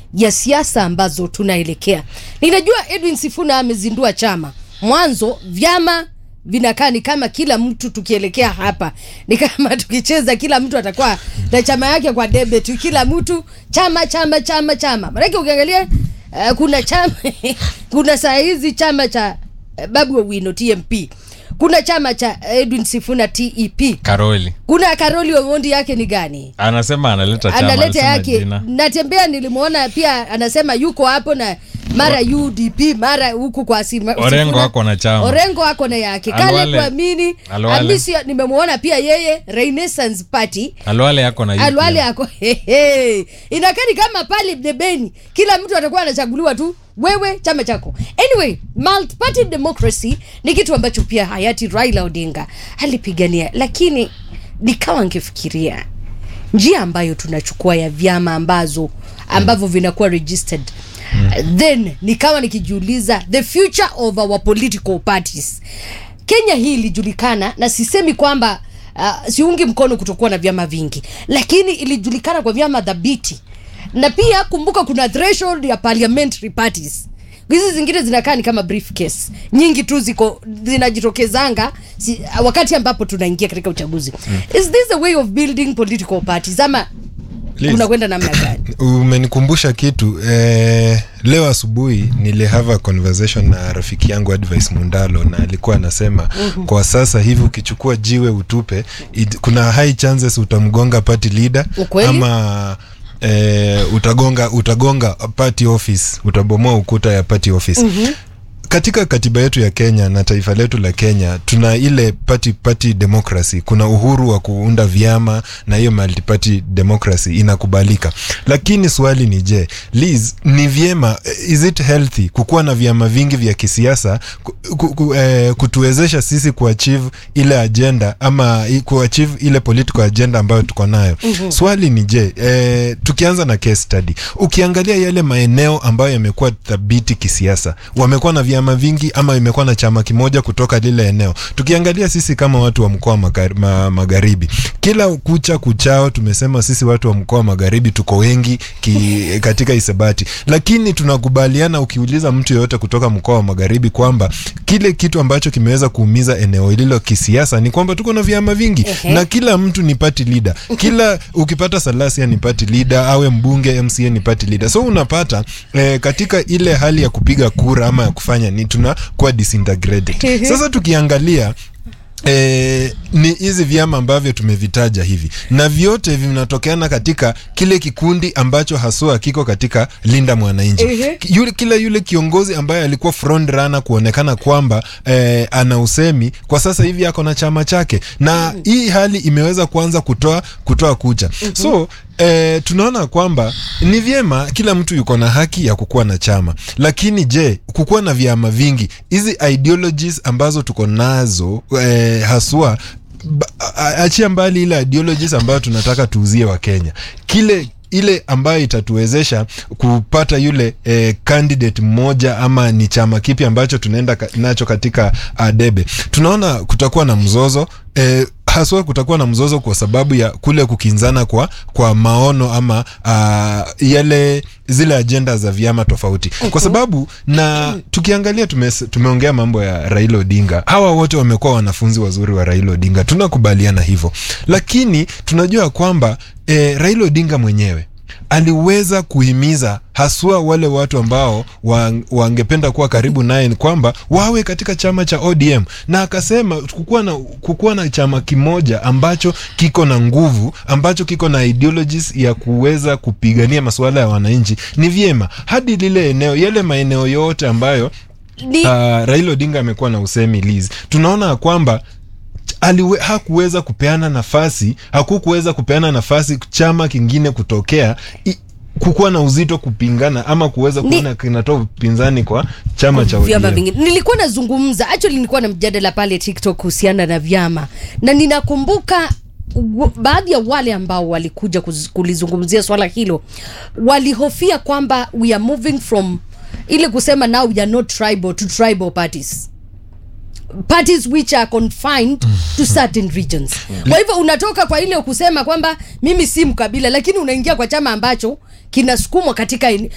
ya siasa ambazo tunaelekea. Ninajua Edwin Sifuna amezindua chama. Mwanzo vyama vinakaa ni kama kila mtu tukielekea hapa ni kama tukicheza, kila mtu atakuwa na chama yake kwa debe tu, kila mtu chama chama chama chama. Maanake ukiangalia uh, kuna chama kuna saa hizi chama cha uh, Babu Owino TMP, kuna chama cha Edwin Sifuna TEP, Karoli kuna Karoli Omondi yake ni gani? anasema analeta chama, analeta alisema yake jina. natembea nilimwona pia anasema yuko hapo na mara UDP mara huku kwa Sima- Orengo Sifuna. ako na chama. Orengo ako na yake kale Alwale. kuamini Alwale. Hamisi nimemwona pia yeye Renaissance Party Alwale yako na Alwale UPM. ako hehe. Inakani kama pale debeni, kila mtu atakuwa anachaguliwa tu wewe chama chako. Anyway, multi-party democracy ni kitu ambacho pia hayati Raila Odinga alipigania, lakini nikawa ngefikiria njia ambayo tunachukua ya vyama ambazo ambavyo vinakuwa registered then nikawa nikijiuliza the future of our political parties kenya hii ilijulikana na sisemi kwamba uh, siungi mkono kutokuwa na vyama vingi lakini ilijulikana kwa vyama dhabiti na pia kumbuka kuna threshold ya parliamentary parties hizi zingine zinakaa ni kama briefcase nyingi tu ziko zinajitokezanga si, wakati ambapo tunaingia katika uchaguzi mm. is this a way of building political parties ama Liz. unakwenda namna gani umenikumbusha kitu eh, leo asubuhi nilihave a conversation na rafiki yangu advice mundalo na alikuwa anasema mm-hmm. kwa sasa hivi ukichukua jiwe utupe it, kuna high chances utamgonga party leader Ukweli? ama eh, utagonga utagonga party office utabomoa ukuta ya party office mm-hmm katika katiba yetu ya Kenya na taifa letu la Kenya tuna ile party party democracy. Kuna uhuru wa kuunda vyama na hiyo multi party democracy inakubalika, lakini swali ni je, Liz, ni vyema, is it healthy kukuwa na vyama vingi vya kisiasa ku, ku, ku, eh, kutuwezesha sisi kuachieve ile agenda ama i- kuachieve ile political agenda ambayo tuko nayo? mm-hmm. Swali ni je, eh, tukianza na case study, ukiangalia yale maeneo ambayo yamekuwa thabiti kisiasa, wamekuwa na vyama vingi ama imekuwa na chama kimoja kutoka lile eneo. Tukiangalia sisi kama watu wa mkoa wa magari- ma, magharibi, kila kucha kuchao tumesema sisi watu wa mkoa wa magharibi tuko wengi ki, katika isebati, lakini tunakubaliana, ukiuliza mtu yeyote kutoka mkoa wa magharibi kwamba kile kitu ambacho kimeweza kuumiza eneo hilo kisiasa ni kwamba tuko na vyama vingi Ehe. na kila mtu ni party leader. Kila ukipata Salasia ni party leader, awe mbunge MCA ni party leader. So unapata eh, katika ile hali ya kupiga kura ama ya kufanya ni tunakuwa disintegrated. Sasa tukiangalia E, ni hizi vyama ambavyo tumevitaja hivi na vyote vinatokeana katika kile kikundi ambacho haswa kiko katika linda mwananchi Ehe. yule, kila yule kiongozi ambaye alikuwa front runner kuonekana kwamba eh, ana usemi kwa sasa hivi ako na chama chake na hii hali imeweza kuanza kutoa kutoa kucha so eh, tunaona kwamba ni vyema kila mtu yuko na haki ya kukuwa na chama lakini je kukuwa na vyama vingi hizi ideologies ambazo tuko nazo eh, haswa ba- a- achia mbali ile ideologies ambayo tunataka tuuzie wa Kenya kile ile ambayo itatuwezesha kupata yule eh, candidate mmoja ama ni chama kipi ambacho tunaenda ka, nacho katika uh, debe tunaona kutakuwa na mzozo eh, haswa kutakuwa na mzozo kwa sababu ya kule kukinzana kwa kwa maono ama uh, yale zile ajenda za vyama tofauti kwa sababu na tukiangalia tume, tumeongea mambo ya Raila Odinga hawa wote wamekuwa wanafunzi wazuri wa Raila Odinga tunakubaliana hivyo lakini tunajua kwamba eh, Raila Odinga mwenyewe aliweza kuhimiza haswa wale watu ambao wa- wangependa kuwa karibu naye ni kwamba wawe katika chama cha ODM na akasema kukuwa na, kukuwa na chama kimoja ambacho kiko na nguvu ambacho kiko na ideologies ya kuweza kupigania masuala ya wananchi ni vyema hadi lile eneo yale maeneo yote ambayo ni uh, Raila Odinga amekuwa na usemi Liz, tunaona kwamba aliwe, hakuweza kupeana nafasi hakukuweza kupeana nafasi chama kingine kutokea i, kukuwa na uzito kupingana ama kuweza Ni- kuona kinatoa upinzani kwa chama cha vyama ODM. vingine nilikuwa nazungumza actually nilikuwa na mjadala pale tiktok kuhusiana na vyama na ninakumbuka w- baadhi ya wale ambao walikuja kuz- kulizungumzia swala hilo walihofia kwamba we are moving from ile kusema now we are not tribal to tribal parties parties which are confined to certain regions kwa hivyo unatoka kwa ile kusema kwamba mimi si mkabila lakini unaingia kwa chama ambacho kinasukumwa katika ene-